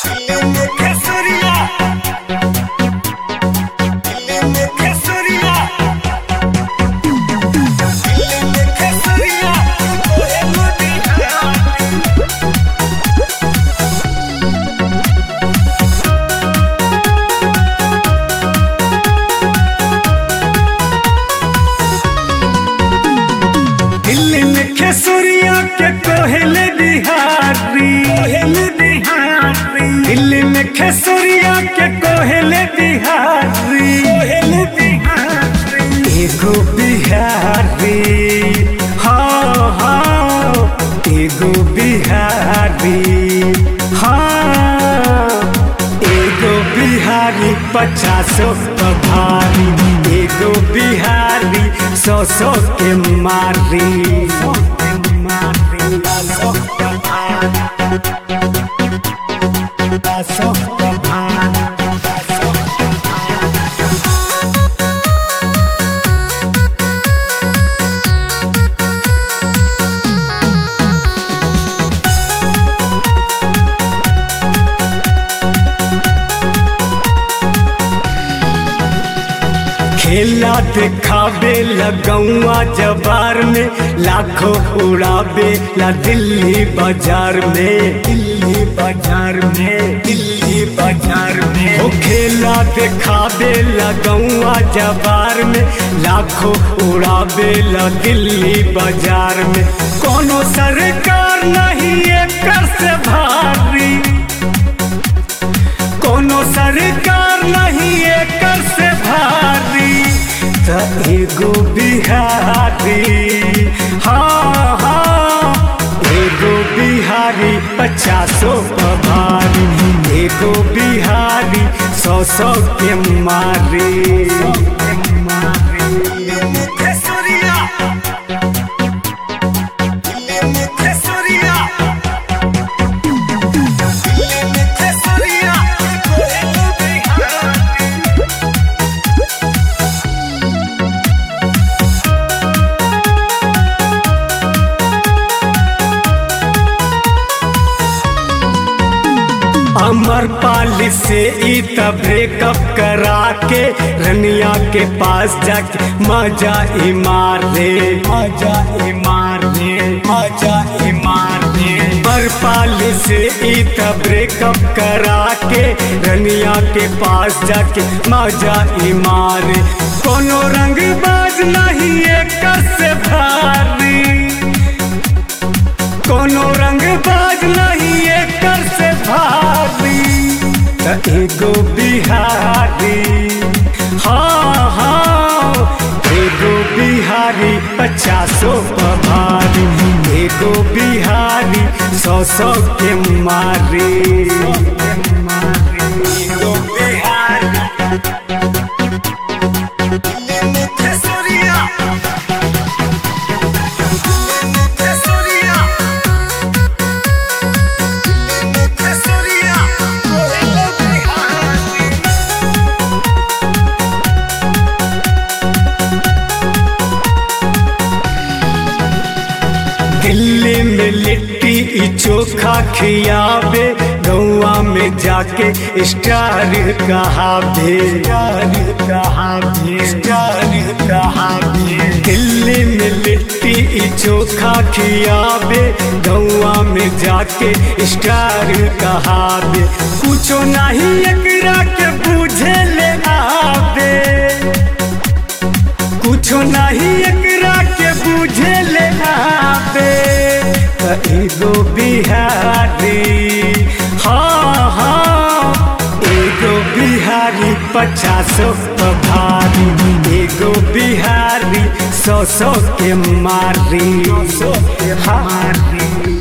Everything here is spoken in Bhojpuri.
दिल्ली में खेसुरिया के कोहल बिहारी कोहल बिहारी दिल्ली में खेसुरिया के कोहल बिहारी कोहल बिहारी एगो बिहारी हाँ हाँ एगो बिहारी हाँ एगो बिहारी पचासो भारी एगो बिहारी सौ सौ के मारी खेला दिखावे लगौआ जबार में लाखों उड़ावे ला दिल्ली बाजार में दिल्ली बाजार में दिल्ली बाजार में ओ खेला दिखावे लगौआ जबार में लाखों उड़ावे ला दिल्ली बाजार में कोनो सरकार नहीं एकर से भारी कोनो सरकार नहीं एकर से भारी त एगो बिहारी हाँ हाँ एगो बिहारी पचासो भारी एगो बिहारी सौ सौ के मारी अमर पाली से ई त ब्रेकअप करा के रनिया के पास जाके मजा ही मार ले मजा ही मार ले मजा ही मार ले अमर पाली से ई त ब्रेकअप करा के रनिया के पास जाके मजा ही मार कोनो रंग बाज नहीं एकर से भारी कोनो रंग बाज नहीं एकर से भारी त एगो बिहारी हाँ हाँ एगो बिहारी पचासो भारी एगो बिहारी सौ सौ के मारी एगो बिहारी दिल्ली में लिट्टी ई चोखा खियावे गौआ में जाके स्टार कहावे स्टार कहावे स्टार कहावे दिल्ली में लिट्टी ई चोखा खियावे गौआ में जाके स्टार कहावे कुछो नहीं एकरा के बुझे ले आवे कुछो नहीं एकरा के बुझे ले आवे त एगो बिहारी हाँ हाँ एगो बिहारी पचासो भारी एगो बिहारी सौ सौ के मारी सौ के मारी